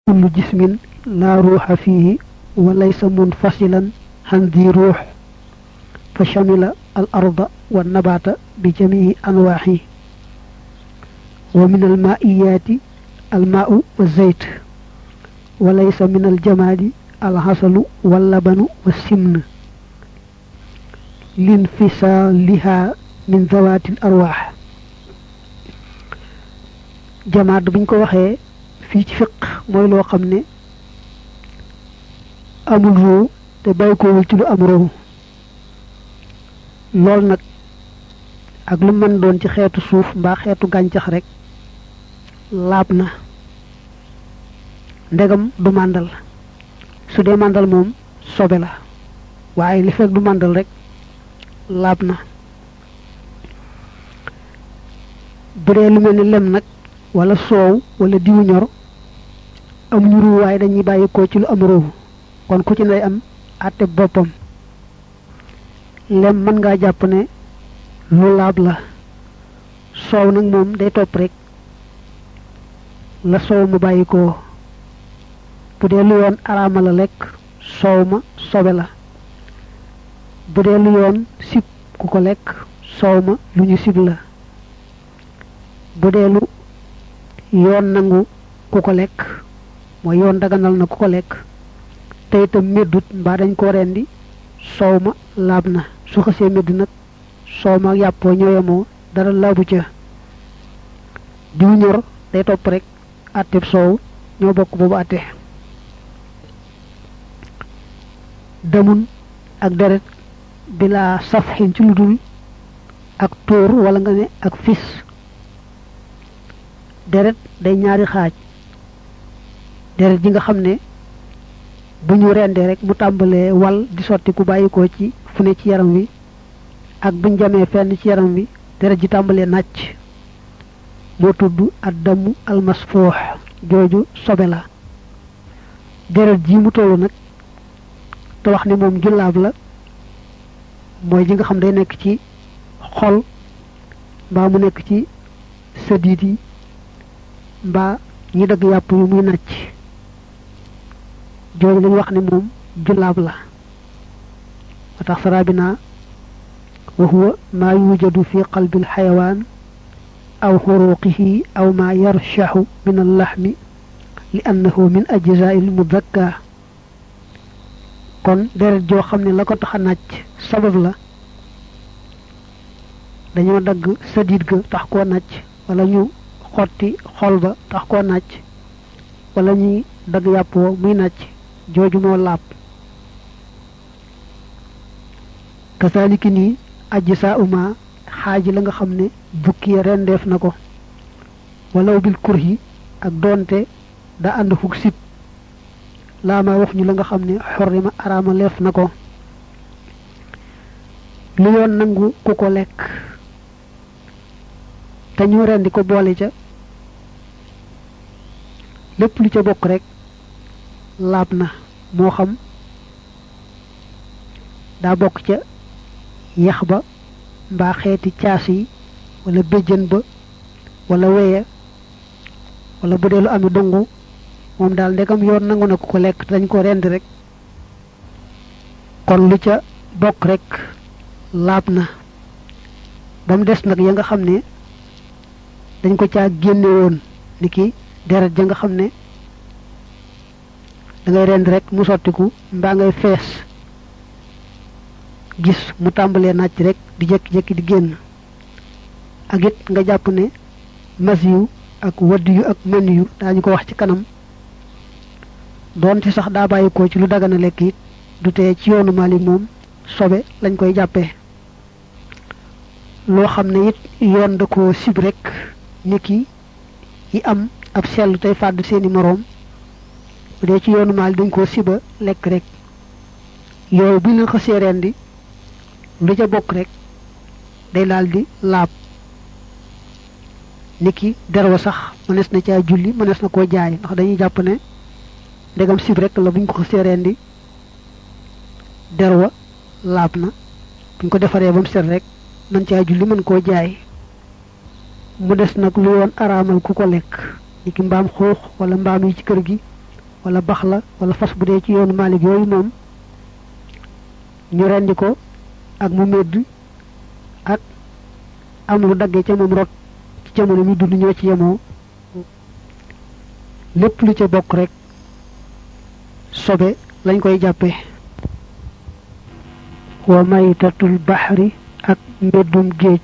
kullu jismin laa ruuxa fiihi wa laysa munfasilan han di ruux fa shamila al arda wa nabaata bi jamihi anwaaxi wa min al maaiyaati al maau wa zeyt wa laysa min al jamaadi al hasalu wal labanu wa simn linfisaaliha min zawaatil arwaax jamaat buñ ko waxee fii ci fiq mooy loo xam ne amul ruu te bàyyi koowul ci lu am ruu lool nag ak lu mën doon ci xeetu suuf mbaa xeetu gàncax rek laab na ndegam du màndal su dee màndal moom sobe la waaye li fekk du màndal rek laab na bu dee lu mel ni lem nag wala soow wala diwu ñor amuñu ruu waaye dañuy bàyyi ko ci lu am ruu kon ku ci nay am àtte boppam lem mën ngaa jàpp ne lu laab la soow nag moom day topp rek la soow ma bàyyi ko bu dee lu yoon araama la lekk soow ma sobe la bu dee lu yoon sib ku ko lekk soow ma lu ñu sib la bu dee lu yoon nangu ku ko lekk mooy yoon daganal na ku ko lekk te itam meddut mbaa dañ ko rendi soow ma laab na su xasee medd nag soow ma yàppoo ñooyamoo dara laabu ca diw ñor day topp rek àtteb soow ñoo bokk boobu àtte damun ak deret bila safxin ci lu dul ak tóor wala nga ne ak fis deret day ñaari xaaj deret ji nga xam ne bu ñu rendee rek mu tàmbalee wal di sotti ku bàyyikoo ci fu ne ci yaram wi ak buñ jamee fenn ci yaram wi deret ji tàmbalee nàcc moo tudd ad damu almasfoox jooju sobe la deret ji mu tollu nag te wax ne moom jullaab la mooy ji nga xam day nekk ci xol mbaa mu nekk ci sëddiit yi mbaa ñi dagg yàpp yu muy nàcc jooju lañu wax ne moom jullaab la wa tax sarabina wa huwa maa yujadu fi qalbi alxayawaan aw xuruqihi aw maa yarshaxu min allaxmi li annahu min ajzaai almudakka kon deret joo xam ne la ko tax a nàcc sabab la dañoo dagg sadiit ga tax koo nàcc wala ñu xotti xol ba tax koo nàcc wala ñuy dagg yàppoo muy nàcc jooju moo laab kasaaliki nii ajj saa uma xaaji la nga xam ne bukki rendeef na ko walaw bil kurhi ak doonte daa ànd fukk sib laa ma wax ñu la nga xam ne xorrima araama leef na ko lu yoon nangu ku ko lekk te ñu rendi ko boole ca lépp lu ca bokk rek laab na moo xam daa bokk ca yax ba mbaa xeeti caas yi wala béjjën ba wala weya wala bu dee lu ami dongu moom daal ndegam yoon nangu na ku ko lekk dañ ko rendi rek kon lu ca bokk rek laab na ba mu des nag ya nga xam ne dañ ko caa génne woon ni ki deret ja nga xam ne da ngay rend rek mu sottiku mbaa ngay fees gis mu tàmbalee nàcc rek di jékki-jékki di génn ak it nga jàpp ne mas yu ak wadd yu ak men yu daañu ko wax ci kanam doonte sax daa bàyyi ko ci lu dagana lekk it du tee ci yoonu Maalik moom sobe lañ koy jàppee loo xam ne it yoon da ko sib rek niki yi am ab sell tey fàdd seeni moroom bu dee ci yoonu Maalik dañ koo siba lekk rek yooyu bu leen xasee rendi lu ca bokk rek day daal di laab niki derwa sax mënees na caa julli mënees na koo jaay ndax dañuy jàpp ne ndegam sib rek la buñ ko xasee rendi derwa laab na buñ ko defaree ba mu set rek mën caa julli mën koo jaay mu des nag lu yoon araamal ku ko lekk niki mbaam xuux wala mbaam yi ci kër gi wala bax la wala fas bu dee ci yoonu Maalik yooyu moom ñu rendi ko ak mu medd ak am lu daggee ca moom rot ci jamono mi dund ñoo ci yemoo lépp lu ca bokk rek sobe lañ koy jàppe wa maytatul baxri ak mbeddum géej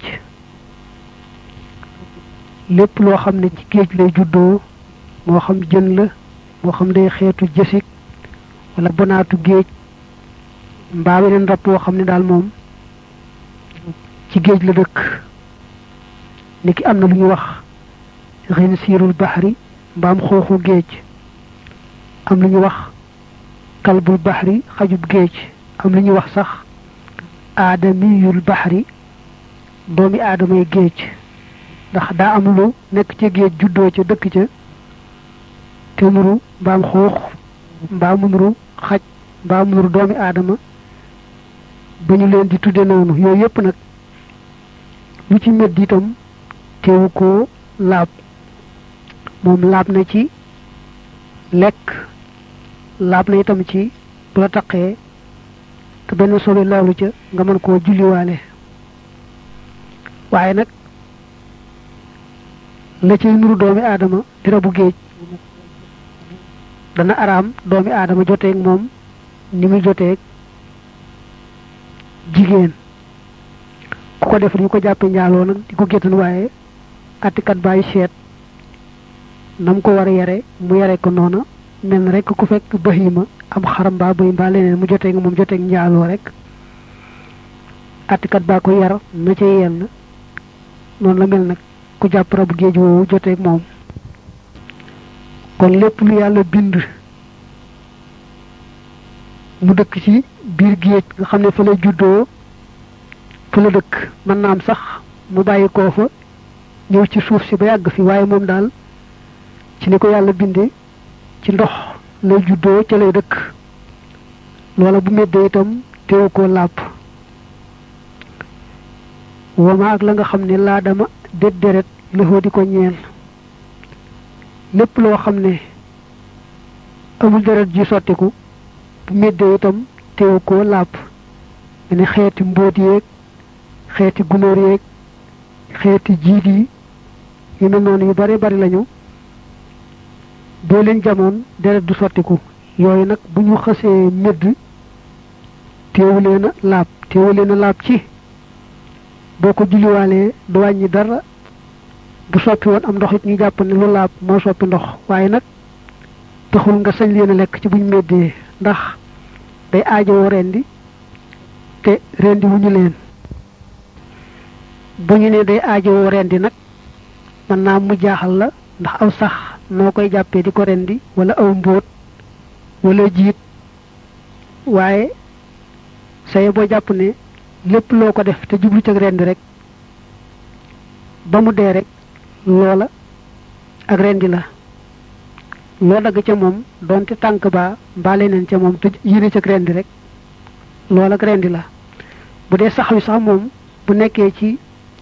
lépp loo xam ne ci géej lay juddoo moo xam jën la moo xam day xeetu jësik wala bonaatu géej mbaa weneen rab woo xam ne daal moom ci géej la dëkk niki am na lu ñu wax xin siirul baxri mbaam xooxu géej am lu ñu wax kalbul baxri xajub géej am lu ñu wax sax aadamiyul baxri doomi aadamay géej ndax daa am lu nekk ca géej juddoo ca dëkk ca te muru mbaam xuux mbaa mu nuru xaj mbaa mu nuru doomi aadama ba ñu leen di tudde noonu yooyu yépp nag lu ci medd itam teewu ko laab moom laab na ci lekk laab na itam ci bu la taqee te benn solo laalu ca nga mën koo julliwaale waaye nag la cay nuru doomi aadama di rabu géej dana araam doomi aadama joteeg moom ni muy joteeg jigéen ku ko def ñu ko jàppe njaaloo nag di ko géttan waaye attikat bàyyi seet nam ko war a yare mu yare ko noona mel na rek ku fekk bahima am xaram mbaa bëy mbaa leneen mu joteeg moom joteeg njaaloo rek attikat baa ko yar na ca yell noonu la mel nag ku jàpp rabu géej woowu joteeg moom kon lépp lu yàlla bind mu dëkk ci biir géej nga xam ne fa la juddoo fa la dëkk mën na am sax mu bàyyi koo fa ñëw ci suuf si ba yàgg fi waaye moom daal ci ni ko yàlla bindee ci ndox lay juddoo ca lay dëkk loola bu meddee itam teewu koo làpp wama ak la nga xam ne laa dama dét deret lëxoo di ko ñeel lépp loo xam ne amul deret ji sottiku bu meddee itam teewu koo làpp ne xeeti mbóot yeeg xeeti gunóor yeeg xeeti jiit yi yu mel noonu yu bare bari lañu boo leen jamoon deret du sottiku yooyu nag bu ñu xësee medd teewu leen a laab teewu leen a laab ci boo ko julliwaalee du wàññi dara bu soppi woon am ndox it ñu jàpp ne lu laab moo soppi ndox waaye nag taxul nga sañ leen a lekk ci buñ meddee ndax day aajowoo rendi te rendi wu ñu leen bu ñu ne day aajowoo rendi nag mën naa mu jaaxal la ndax aw sax noo koy jàppee di ko rendi wala aw mbóot wala jiit waaye saye boo jàpp ne lépp loo ko def te jublu cag rendi rek ba mu dee rek loola ak rendi la loo dagg ca moom doonte tànk baa mbaa leneen ca moom te yéene cag rendi rek loola ak rendi la bu dee sax wi sax moom bu nekkee ci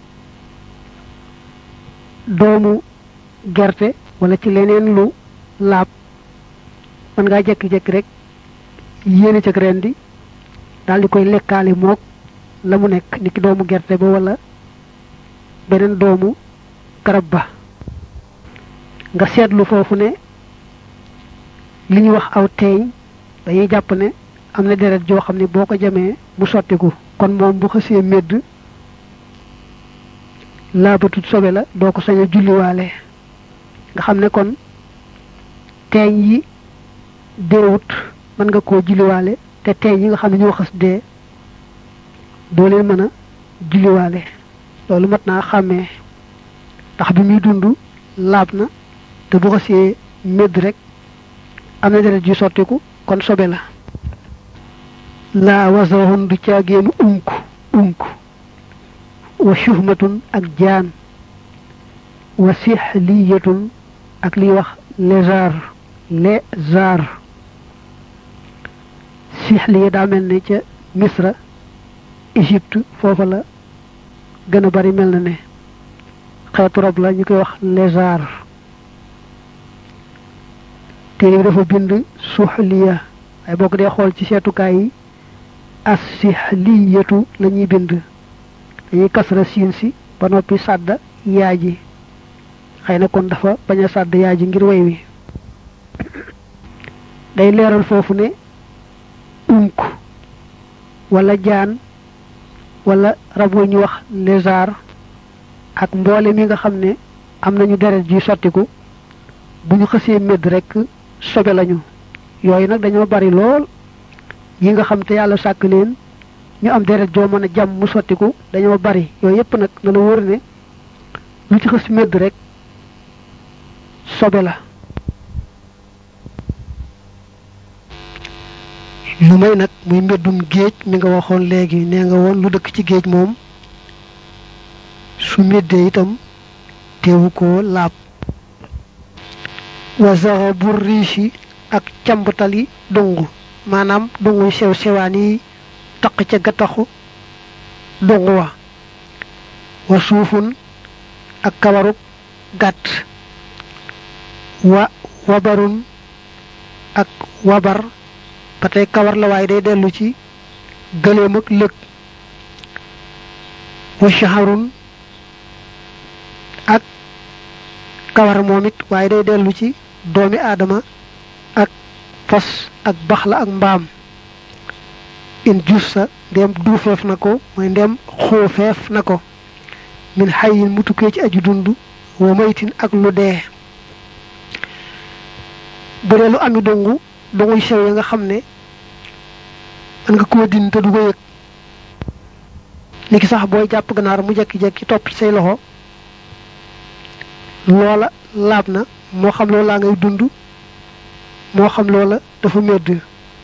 doomu gerte wala ci leneen lu laab mën ngaa jekki-jekki rek yéene cag rendi daal di koy lekkaale mook la mu nekk niki doomu gerte ba wala beneen doomu garab ba nga seetlu foofu ne li ñuy wax aw teeñ dañuy jàpp ne am na deret joo xam ne boo ko jamee mu sottiku kon moom bu xësee medd laabatut sobe la doo ko sañ a julliwaale nga xam ne kon teeñ yi deewut mën nga koo julliwaale te teeñ yi nga xam ne ñoo xas dee doo leen mën a julliwaale loolu mat naa xàmmee ndax bi muy dund laab na te bu xasee medd rek am na deret ju sottiku kon sobe la laa wasahun du caagéenu unk unk wa shuhmatun ak jaan wa sihliyatun ak liy wax lézard lézard sihliya daa mel ne ca misra Égypte foofa la gën a bari mel na ne xeetu rab la ñu koy wax lézard téere bi dafa bind suxliya waaye boo ko dee xool ci seetukaay yi asihliyatu la ñuy bind dañuy kasra siin si ba noppi sàdda yaa ji xëy na kon dafa bañ a sàdd yaa ji ngir way wi day leeral foofu ne unk wala jaan wala rab wu ñu wax lézard ak mboole mi nga xam ne am nañu deret ji sottiku bu ñu xësee médd rekk sobe lañu yooyu nag dañoo bari lool yi nga xam te yàlla sàkk leen ñu am deret joo mën a jàmm mu sottiku dañoo bari yooyu yépp nag na la wóor ne lu ci xës médd rek sobe la lu may nag muy mbeddum géej mi nga waxoon léegi nee nga woon lu dëkk ci géej moom su méddee itam teewu ko laab wasaxa bu riisi ak cambtali dungu maanaam dungu sew sewaan yi taq ca gattaxu dungu wa wa suufun ak kawaruk gàtt wa wabarun ak wabar ba tey kawar la waaye day dellu ci gëléem ak lëg wa shaharun ak kawar moom it waaye day dellu ci doomi aadama ak fas ak baxla ak mbaam in jussa ndem duufeef na ko mooy ndem xuufeef na ko min xayin mu tukkee ci aju dund wa maytin ak lu dee bu dee lu ami dongu donguy sew ya nga xam ne mën nga koo din te du ko yëg ni ki sax booy jàpp ganaar mu jekki-jekki topp say loxo loola laab na moo xam loola ngay dund moo xam loola dafa medd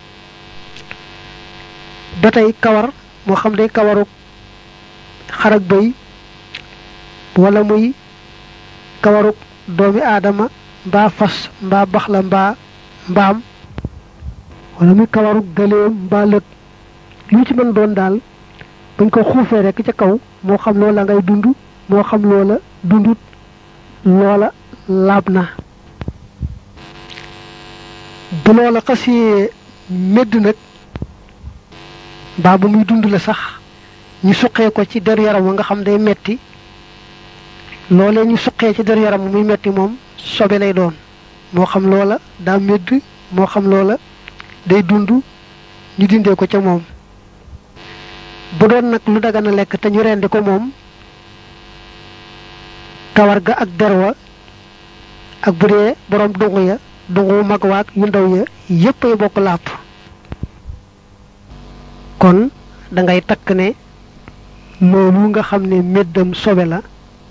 ba tey kawar moo xam day kawaru xar ak bëy wala muy kawaruk doomi aadama mbaa fas mbaa baxla mbaa mbaam wala muy kawaruk gëléem mbaa lëg lu ci mën doon daal buñ ko xuufee rekk ca kaw moo xam loola ngay dund moo xam loola dundut loola laab na bu loola xasee medd nag mbaa ba muy dund la sax ñu suqee ko ci der yaram wa nga xam day metti loolee ñu suqee ci der yaram muy metti moom sobe lay doon moo xam loola daa medd moo xam loola day dund ñu dindee ko ca moom bu doon nag lu dagan a lekk te ñu rendi ko moom kawar ga ak der wa ak bu dee boroom dungu ya dungu mag waag yu ndaw ya yépp ay bokk làpp kon dangay takk ne loolu nga xam ne méddam sobe la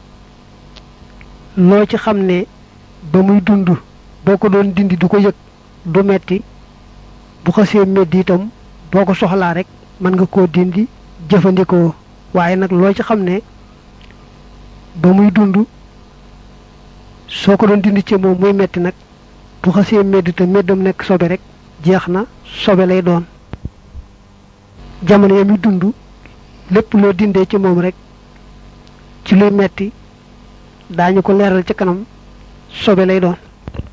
loo ci xam ne ba muy dund boo ko doon dindi du ko yëg du metti bu xasee medd itam boo ko soxlaa rek mën nga koo dindi jëfandikoo waaye nag loo ci xam ne ba muy dund soo ko doon dindi ci moom muy metti nag bu xasee medd te meddam nekk sobe rek jeex na sobe lay doon jamono ya muy dund lépp loo dindee ci moom rek ci luy metti daañu ko leeral ci kanam sobe lay doon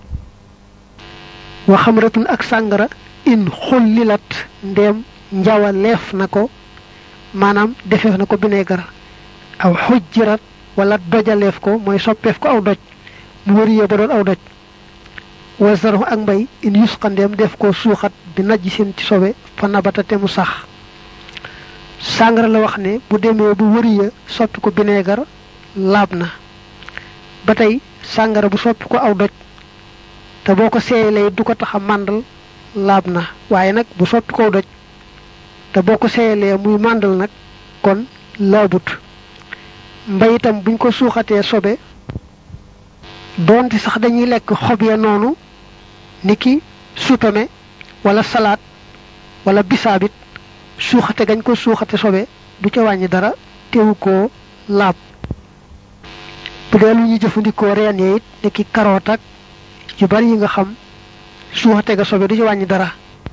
wa xamratun ak sàngara in xullilat ndéem njawa leef na ko maanaam defeef na ko bineegar aw xujjirat wala dojaleef ko mooy soppeef ko aw doj mu wëriyee ba doon aw doj wa zarhu ak mbay in yusqandeem def ko suuxat bi najj seen ci sobe fa nabata te mu sax sàngara la wax ne bu demee bu wëriya soppi ko bineegar laab na ba tey sàngara bu soppi ko aw doj te boo ko seeyalee du ko tax a màndal laab na waaye nag bu soppi ko aw doj te boo ko seeyalee muy màndal nag kon laabut mbay itam buñ ko suuxatee sobe doonte sax dañuy lekk xob ya noonu niki supame wala salaat wala bisaabit suuxate gañ ko suuxate sobe du ca wàññi dara teewu ko laab bu dee lu ñuy jëfandikoo reen ya it niki karoot ak yu bari yi nga xam suuxate ga sobe du ca wàññi dara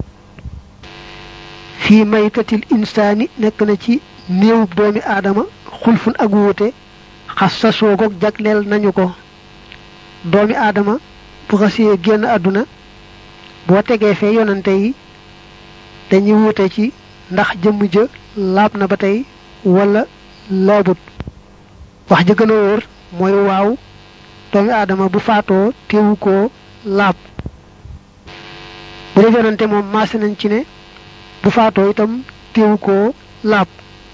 fii maytatil insaani nekk na ci néewub doomi aadama xulfun ak wuute xas sa soogoog jagleel nañu ko doomi aadama bu xasee génn àdduna boo tegee fee yonante yi dañuy wuute ci ndax jëmm ja laab na ba tey wala laabut wax ja gën a wóor mooy waaw doomi aadama bu faatoo teewu koo laab bu dee yonante moom maase nañ ci ne bu faatoo itam teewu koo laab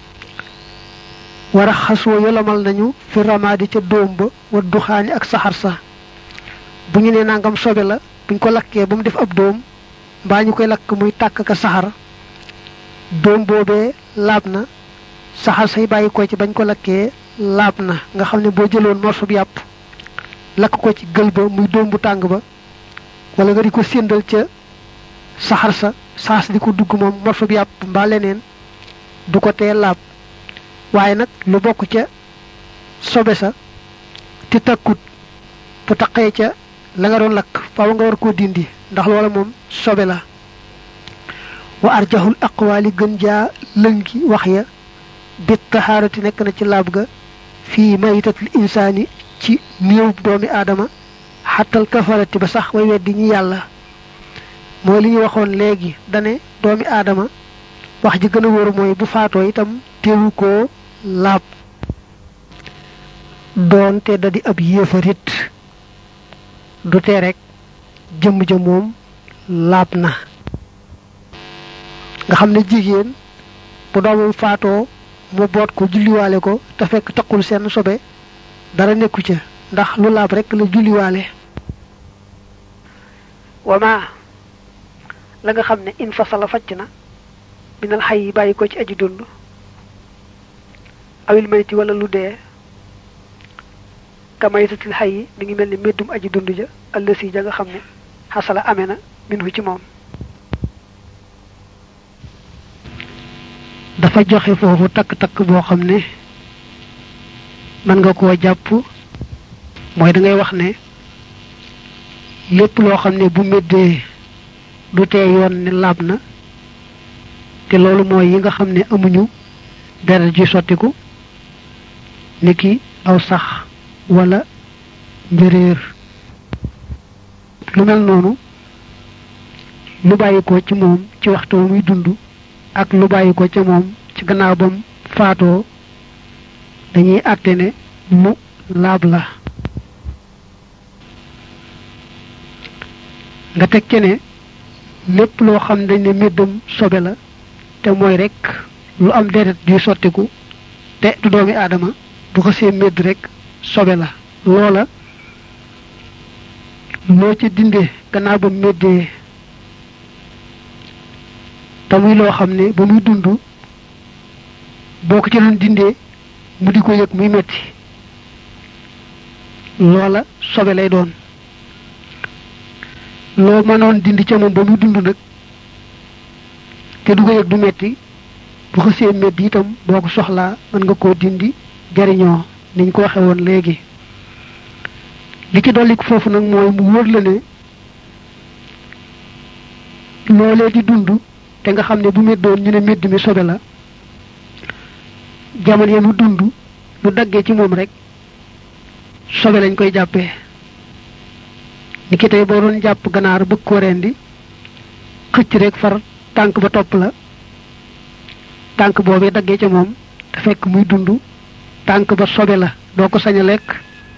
wara xasoo yolomal nañu fi ramaadi ca dóom ba wa duxaani ak saxar sa bu ñu ne nangam sobe la buñ ko lakkee ba mu def ab dóom mbaa ñu koy lakk muy tàkk ka saxar dóom boobee laab na saxar say bàyyi ko ci bañ ko lakkee laab na nga xam ne boo jëloon morso bi yàpp lakk ko ci gël ba muy dóom bu tàng ba wala nga di ko séndal ca saxar sa saas di ko dugg moom morso bi yàpp mbaa leneen du ko tee laab waaye nag lu bokk ca sobe sa te takkut bu taqee ca la nga doon lakk faaw nga war koo dindi ndax loola moom sobe la wa arjahul aqwaali gën jaa lëngi wax ya bit taxaarati nekk na ci laab ga fii maytatul insaani ci néew doomi aadama xattal kafarati ba sax way weddi ñi yàlla mooy li ñu waxoon léegi dane doomi aadama wax ji gën a wóor mooy bu faatoo itam teewu koo laab doonte da di ab yéefarit du tee rek jëmm ja moom laab na nga xam ne jigéen bu doomam faatoo mu boot ko julliwaale ko te fekk taqul seen sobe dara nekku ca ndax lu laab rek la julliwaale wama la nga xam ne in fasala facc na minal xay yi bàyyi ko ci aji dund awil mayti wala lu dee kamaytatil xay yi mi ngi mel ni méddum aji dund ja ëllësi ja nga xam ne xasala amee na minhu ci moom dafa joxe foofu takk-takk boo xam ne mën nga koo jàpp mooy da ngay wax ne lépp loo xam ne bu méddee du tee yoon ne laab na te loolu mooy yi nga xam ne amuñu deret ji sottiku niki aw sax wala njëréer lu mel noonu lu bàyyi ko ci moom ci waxtu muy dund ak lu bàyyi ko ca moom ci gannaaw bam faatoo dañuy àtte ne lu laab la nga teg ce ne lépp loo xam dañ ne méddam sobe la te mooy rek lu am deret di sottiku te du doomi aadama bu ko see médd rek sobe la loola loo ci dindee gannaaw ba méddee te muy loo xam ne ba muy dund boo ko ci doon dindee mu di ko yëg muy metti loola sobe lay doon loo mënoon dindi ca moom ba muy dund nag te du ko yëg du metti bu ko see metti itam boo ko soxlaa mën nga koo dindi jariñoo niñ ko waxe woon léegi li ci dolli foofu nag mooy mu wóor la ne loolee di dund te nga xam ne bu meddoon ñu ne medd mi sobe la jamono ya mu dund lu daggee ci moom rek sobe lañ koy jàppee ni ki tey boo doon jàpp ganaar bëgg koo rendi xëcc rek far tànk ba topp la tànk boobee daggee ca moom te fekk muy dund tànk ba sobe la doo ko sañ a lekk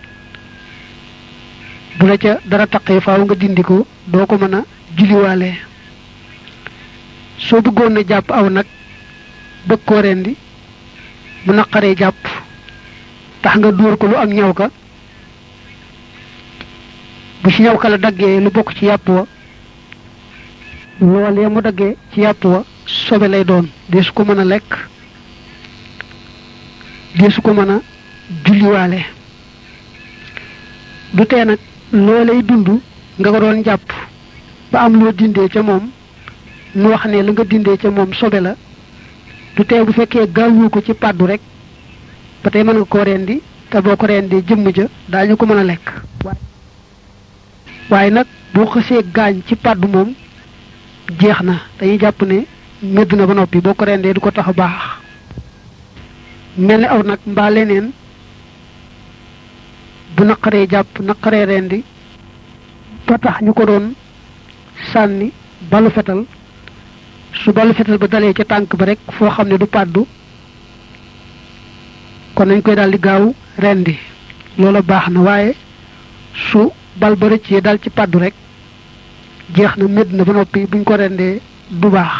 bu la ca dara taqee faaw nga dindi ko doo ko mën a julliwaale soo bëggoon na jàpp aw nag bëgg koo rendi mu naqaree jàpp tax nga dóor ko lu am ñaw ka bu ci ñaw ka la daggee lu bokk ci yàpp wa loolee mu daggee ci yàpp wa sobe lay doon dee su ko mën a lekk dee su ko mën a julliwaale du tee nag loolay dund nga ko doon jàpp ba am loo dindee ca moom mu wax ne la nga dindee ca moom sobe la du tee bu fekkee gaawoo ko ci pàddu rek ba tey mën nga koo rendi te boo ko rendee jëmm ja daañu ko mën a lekk waaye nag boo xësee gaañ ci pàddu moom jeex na dañuy jàpp ne medd na ba noppi boo ko rendee du ko tax a baax mel ni aw nag mbaa leneen bu naqaree jàpp naqaree rendi ba tax ñu ko doon sànni balu fetal su balu fetal ba dalee ca tànk ba rek foo xam ne du pàddu kon nañ koy daal di gaaw rendi loola baax na waaye su bal ba rëccee dal ci pàddu rek jeex na médd na ba noppi buñ ko rendee du baax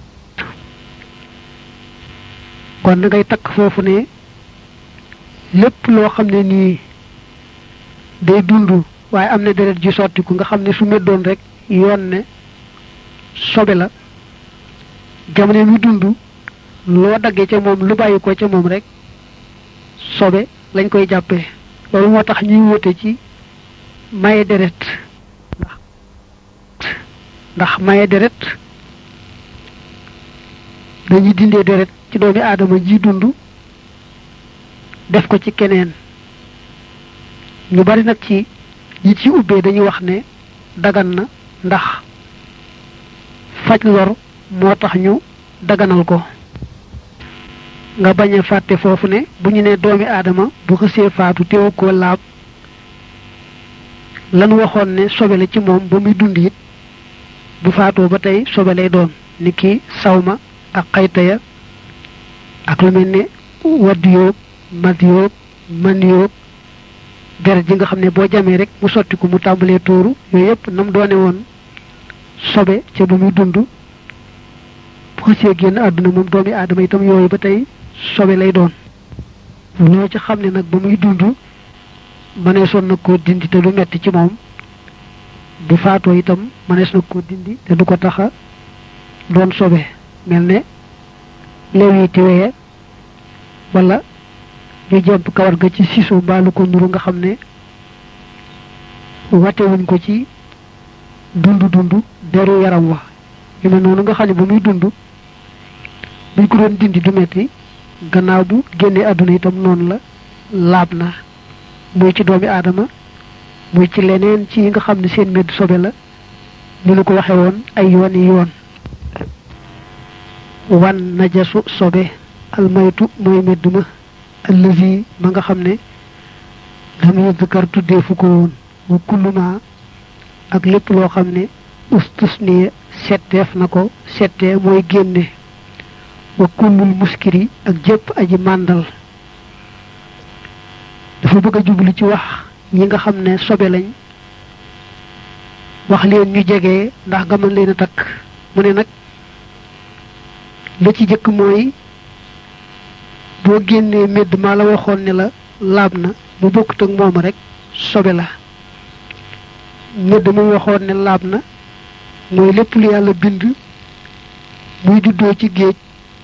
kon da ngay takk foofu ne lépp loo xam ne nii day dund waaye am na deret ji sottiku nga xam ne su meddoon rek yoon ne sobe la jamono mi dund loo daggee ca moom lu bàyyi ko ca moom rek sobe lañ koy jàppee loolu moo tax ñuy wute ci maye deret ndax ndax maye deret dañuy dindee deret ci doomi aadama ji dund def ko ci keneen ñu bari nag ci ñi ci ubbee dañuy wax ne dagan na ndax faj lor moo tax ñu daganal ko nga bañ a fàtte foofu ne bu ñu ne doomi aadama bu xësee faatu teewu ko laab lan waxoon ne sobe la ci moom ba muy dund it bu faatoo ba tey sobe lay doon ni ki sawma ak xayta ya ak lu mel ne wadd yoog mad yoog man yoog deret ji nga xam ne boo jamee rek mu sotti ko mu tàmbalee tuuru yooyu yëpp nam doone woon sobe ca ba muy dund bu xësee génn àdduna moom doomi aadama itam yooyu ba tey sobe lay doon loo ci xam ne nag ba muy dund mëneesoon na koo dindi te lu metti ci moom bu faatoo itam mënees na koo dindi te du ko taxa doon sobe mel ne lew yi tiwee wala ñu jemp kawar ga ci sisu mbaalu ko nuru nga xam ne watewuñ ko ci dund dund deru yaram wa yu mel noonu nga xam ne ba muy dund buñ ko doon dindi du metti gannaaw bu génnee àdduna itam noonu la laab na muy ci doomi aadama muy ci leneen ci yi nga xam ne seen medd sobe la ni lu ko waxe woon ay yoon yi yoon wan najasu sobe almaytu mooy medd ma allazi ma nga xam ne lam yudkar tuddee fu ko woon wa kulluma ak lépp loo xam ne ustusniye setteef na ko settee mooy génne wa kullul muskiri ak jëpp aji màndal dafa bëgg a jublu ci wax ñi nga xam ne sobe lañ wax leen ñu jege ndax nga mën leen a takk mu ne nag la ci jëkk mooy boo génnee medd maa la waxoon ne la laab na bu bokkut ak moom rek sobe la medd mu waxoon ne laab na mooy lépp lu yàlla bind muy juddoo ci géej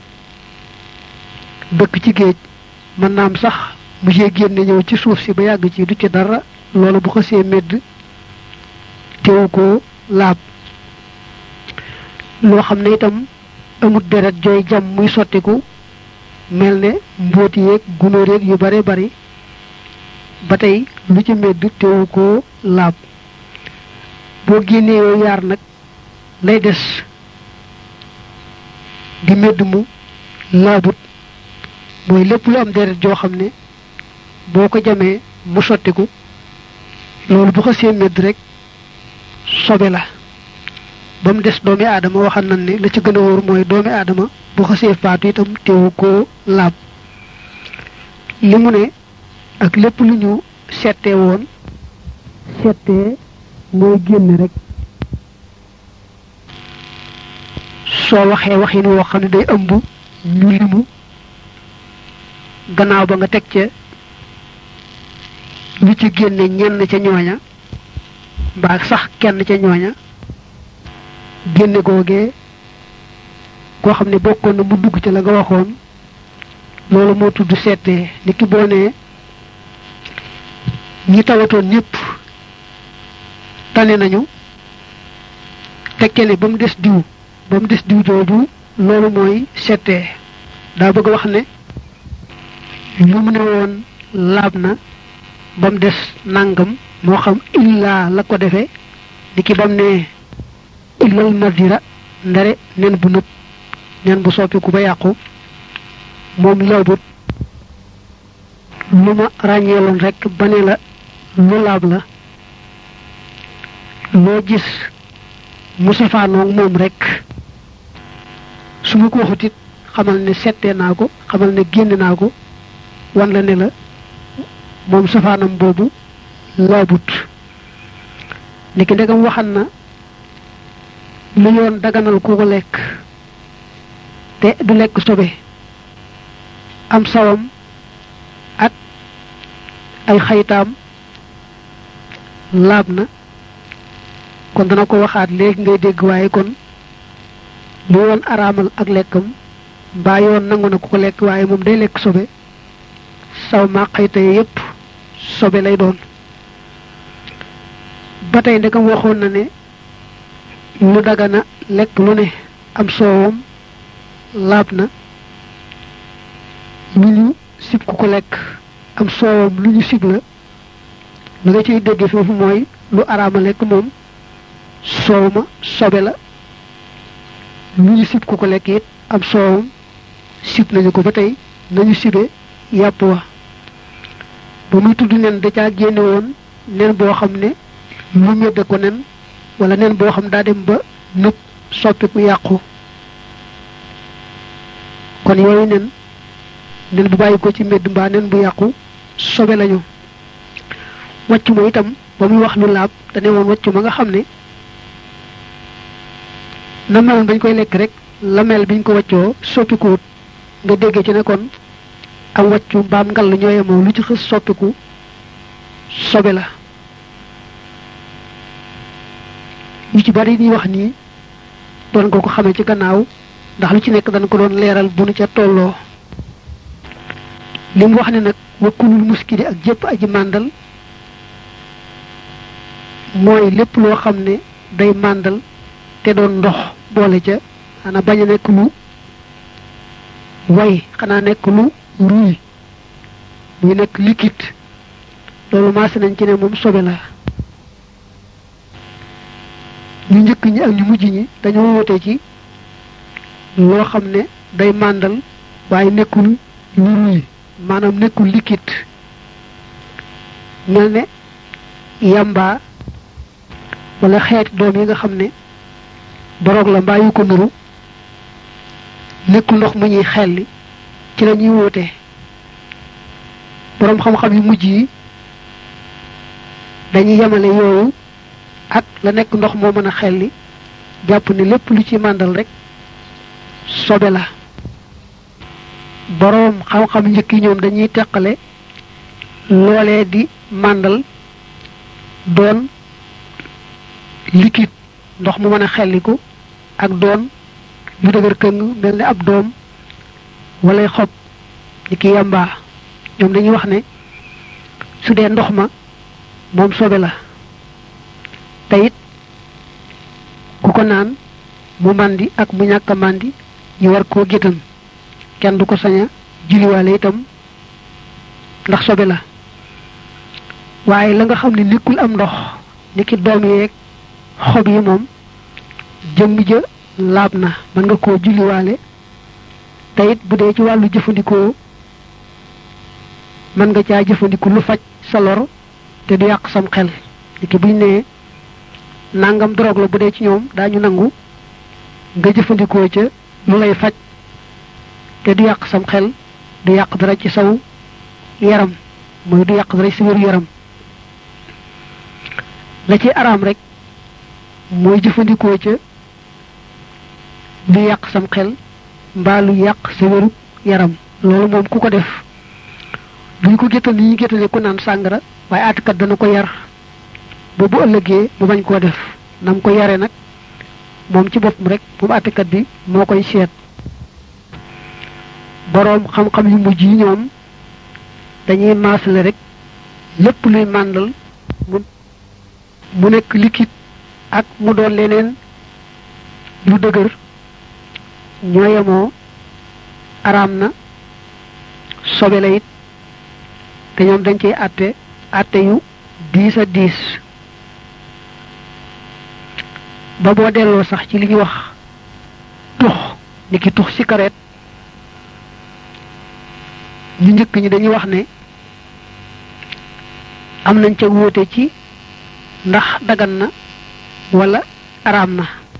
dëkk ci géej mën naam sax mu cee génne ñëw ci suuf si ba yàgg ci du ci dara loolu bu xasee medd teewu ko laab loo xam ne itam amut deret jooy jam muy sottiku mel ne mbóoti yeeg gunóor yeeg yu bare bari ba tey lu ci medd teewu ko laab boo génnee yooyu yaar nag lay des di medd mu laabut mooy lépp lu am deret joo xam ne boo ko jamee mu sottiku loolu bu xasee medd rek sobe la ba mu des doomi aadama waxal nañ ne la ci gën a wóor mooy doomi aadama bu xasee faatu itam teewu koo laab li mu ne ak lépp lu ñu settee woon settee mooy génn rek soo waxee waxin woo xam ne day ëmb ñu limu gannaaw ba nga teg ca lu ci génne ñenn ca ñooña mbaa sax kenn ca ñooña génne googee koo xam ne bokkoon na mu dugg ca la nga waxoon loolu moo tudd seetee ni ki boo nee ñi tawatoon ñëpp tane nañu tekke ne ba mu des diw ba mu des diw jooju loolu mooy seetee daa bëgg wax ne lu mu ne woon laab na ba mu des nangam moo xam illaa la ko defee ni ki bam ne illal madira ndare nen bu nëb nen bu soppiku ba yàqu moom laabut lu ma ràññeeloon rek ba ne la lu laab la loo gis mu safaanoog moom rek su ma ko waxut it xamal ne settee naa ko xamal ne génn naa ko wan la ne la moom safaanam boobu laabut niki ndegam waxan na lu yoon daganal ku ko lekk te du lekk sobe am sawam ak ay xaytaam laab na kon dana ko waxaat léegi ngay dégg waaye kon lu yoon araamal ak lekkam mbaa yoon nangu na ku ko lekk waaye moom day lekk sobe saw maa xayta yépp sobe lay doon ba tey ndekam waxoon na ne lu dagana lekk lu ne am soowam laab na lu ñu sib ku ko lekk am soowam lu ñu sib la la nga ciy dégge foofu mooy lu araama lekk moom soow ma sobe la lu ñu sib ku ko lekk it am soowam sib nañu ko ba tey nañu sibe yàpp wa ba muy tudd nen da caa génne woon nen boo xam ne lu ñëdde ko nen wala nen boo xam daa dem ba nëb soppiku yàqu kon yooyu nen nen bu bàyyi ko ci mbedd mbaa nen bu yàqu sobe lañu wàccu ma itam ba muy wax lu laab te ne woon wàccu ma nga xam ne na meloon bañ koy lekk rek la mel biñ ko wàccoo soppikuwut nga déggee ci ne kon am wàccu mbaam ngal ñooyemoo lu ci xës soppiku sobe la yu ci bari ñuy wax nii doon ko ko xamee ci gannaaw ndax lu ci nekk dañ ko doon leeral bu nu ca tolloo li mu wax ne nag wakkulul muskidi ak jëpp aji màndal mooy lépp loo xam ne day màndal te doon ndox boole ca xanaa bañ a nekk lu way xanaa nekk lu ruy muy nekk liquide loolu maase nañ ci ne moom sobe la ñu njëkk ñi ak ñu mujj ñi dañoo woote ci loo xam ne day màndal waaye nekkul lu ruy maanaam nekkul liquide mel ne yamba wala xeeti doom yi nga xam ne boroog la mbaa yu ko nuru nekkul ndox mu ñuy xelli ci la ñuy woote boroom xam-xam yu mujj yi dañuy yemale yooyu ak la nekk ndox moo mën a xelli jàpp ne lépp lu ci màndal rek sobe la boroom xam-xam njëkk yi ñoom dañuy teqale loolee di màndal doon liquide ndox mu mën a xelliku ak doon lu dëgër këng mel ne ab doom walay xob ni ki yàmbaa ñoom dañuy wax ne su dee ndox ma moom sobe la te it ku ko naan mu màndi ak mu ñàkk a màndi ñu war koo gétan kenn du ko sañ a julliwaale itam ndax sobe la waaye la nga xam ne nekkul am ndox ni ki doom yeeg xob yi moom jëmm ja laab na mën nga koo julliwaale te it bu dee ci wàllu jëfandikoo mën nga caa jëfandiku lu faj sa lor te du yàq sam xel ni ki buñ nee nangam drogue la bu dee ci ñoom daañu nangu nga jëfandikoo ca lu lay faj te du yàq sam xel du yàq dara ci saw yaram mooy du yàq dara ci sa wéru yaram la ci araam rek mooy jëfandikoo ca lu yàq sam xel mbaa lu yàq sa wéru yaram loolu moom ku ko def duñ ko géttal ni ñu géttale ku naan sàngara waaye àttekat dana ko yar ba bu ëllëgee mu bañ koo def nam ko yare nag moom ci boppam rek moom àttekat bi moo koy seet boroom xam-xam yu mujj yi ñoom dañuy maasale rek lépp luy màndal mu mu nekk liquide ak mu doon leneen lu dëgër ñoo yemoo araam na sobe la it te ñoom dañ cey àtte àtte yu diis a diis ba boo delloo sax ci li ñuy wax tux ni ki tux cigarette ñu njëkk ñi dañuy wax ne am nañ ca wóote ci ndax dagan na wala araam na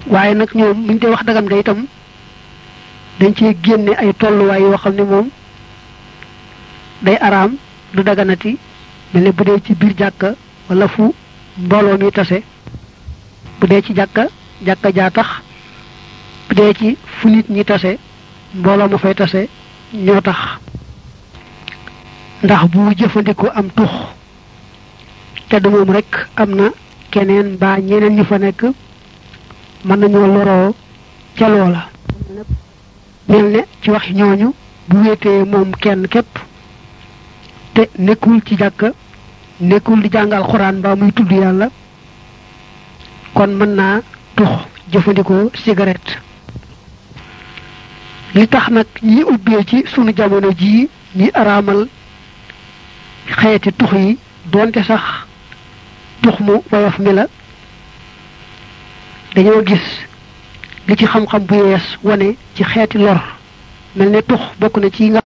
waaye nag ñoom buñ dee wax dagam day itam dañ cee génne ay tolluwaay yoo xam ne moom day araam du daganati mel ne bu dee ci biir jàkka wala fu mbooloo mi tase bu dee ci jàkka jàkka jaa tax bu dee ci fu nit ñi tase mbooloo ma fay tase ñoo tax ndax bu jëfandikoo am tux te du moom rek am na keneen mbaa ñeneen ñu fa nekk mën nañoo loroo ca loola mel ne ci wax ñooñu bu wéetee moom kenn képp te nekkul ci jàkka nekkul di jàngal xuraan mbaa muy tudd yàlla kon mën naa tux jëfandikoo cigarette li tax nag ñi ubbee ci sunu jamono jii ñi araamal xeeti tux yi doonte sax tux mu woyof mi la dañoo gis li ci xam-xam bu yees wane ci xeeti lor mel ne tux bokk na ci nga